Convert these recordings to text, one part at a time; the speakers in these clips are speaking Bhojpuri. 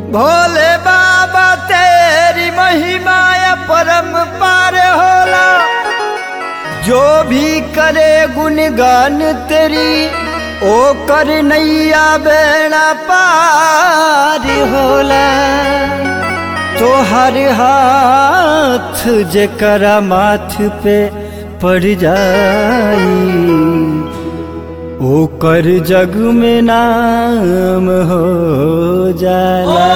भोले बाबा तेरी महिमा या परम पार होला जो भी करे गुणगान तेरी ओ कर नैया बेड़ा पार होला तो हर हाथ जकरा माथ पे पड़ जाई ओकर जग में नाम हो जाला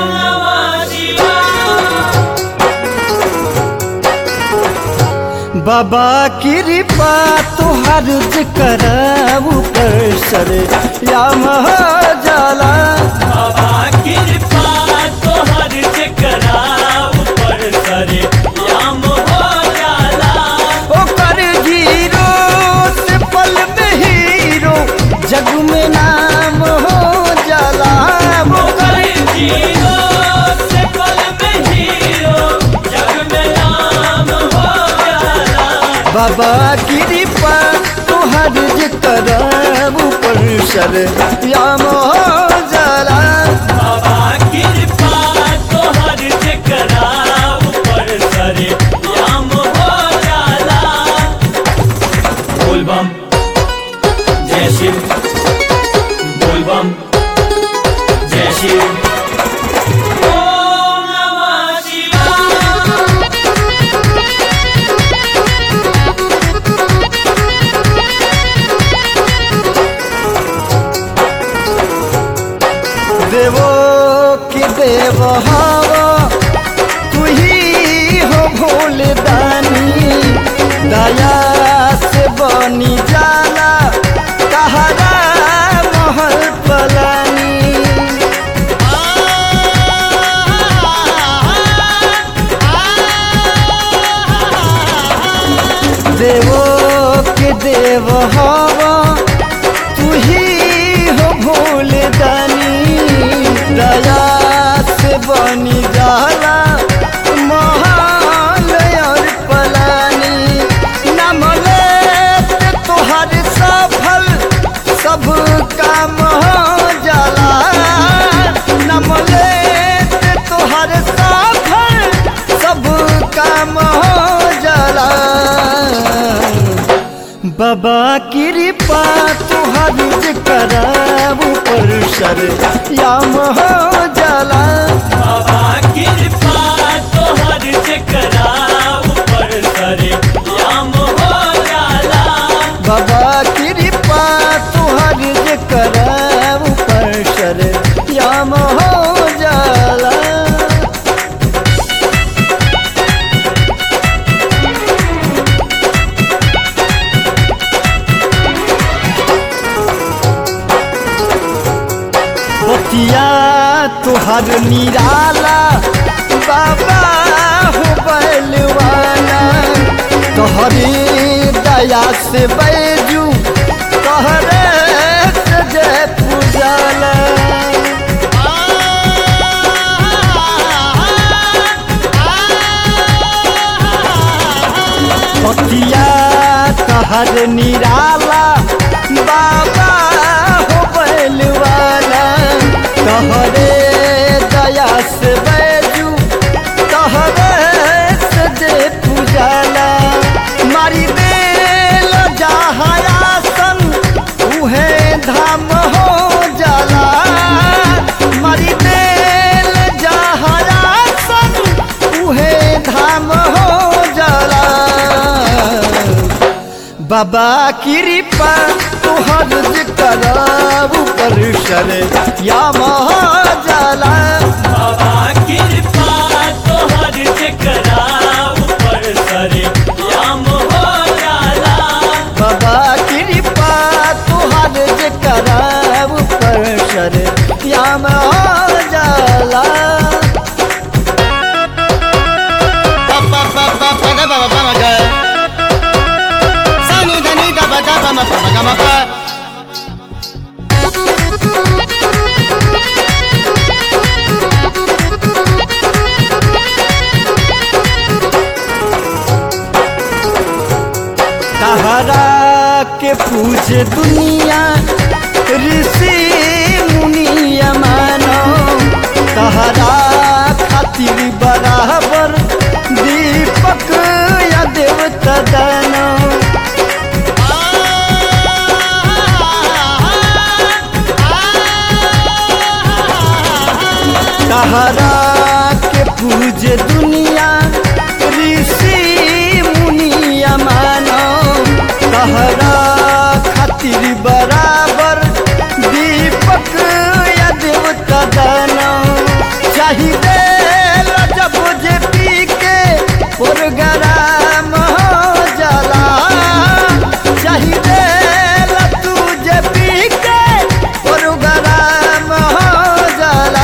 बाबा कृपा तुहर करऊ पर सर याम हो जाला बाबा कृपा तोहर जकरा ऊपर सरे याम हो जाला ओकर जीरो से पल में हीरो जग में नाम हो जाला ओकर जीरो से पल में हीरो जग में नाम हो जाला बाबा कृपा तुहर करऊ पर सर याम हो जाला बाबा कृपा तोहर जकरा ऊपर सरे याम हो जाला बोल बम जय शिव बोल बम जय शिव ओम नमः शिवाय देवो कि देव हवा तू ही हो भोल दानी दया से बनी जाला कहरा महल पलानी देवो के देव हवा तू ही हो भूल दानी दया से बनी जाला महाल और पलानी नाम लेत तोहर सफल सब काम हो जाला नाम लेत तोहर सफल सब काम हो जाला बाबा कृपा तुहर कराबू पर सर याम हो जाला बाबा कृपा तोहर जकरा ऊपर सरे याम हो जाला बाबा कृपा तुहर कराबू पर सर याम हो जाला बतिया तुहर निराला बाबा हो बैलवाना तोहरी दया से बैजू तोहरे से जय पूजाला बतिया तहर निराला बाबा हो बैलवाला तहरे दया से बैजू तहरे से जे पूजाला मारी देल जहायासन उहे धाम हो जाला मारी देल जहायासन उहे धाम हो जाला बाबा कृपा तुहर कराबू पर सर या जाला बाबा कृपा तोहर जकरा ऊपर सरे याम हो जाला बाबा कृपा तुहर कराबू पर सर या जाला तहरा के पूछे दुनिया ऋषि मुनिया मानो तहरा तहरा के पूजे दुनिया ऋषि मुनिया मानो तहरा खातिर बराबर दीपक या देवता दानो चाहिए जब जे पी के प्रोग्राम हो जाला चाहिए तू जे पी के प्रोग्राम हो जाला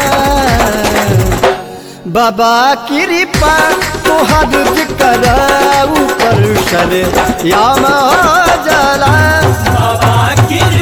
बाबा कृपा तोहर जिकर ऊपर सर याम हो जाला बाबा कृपा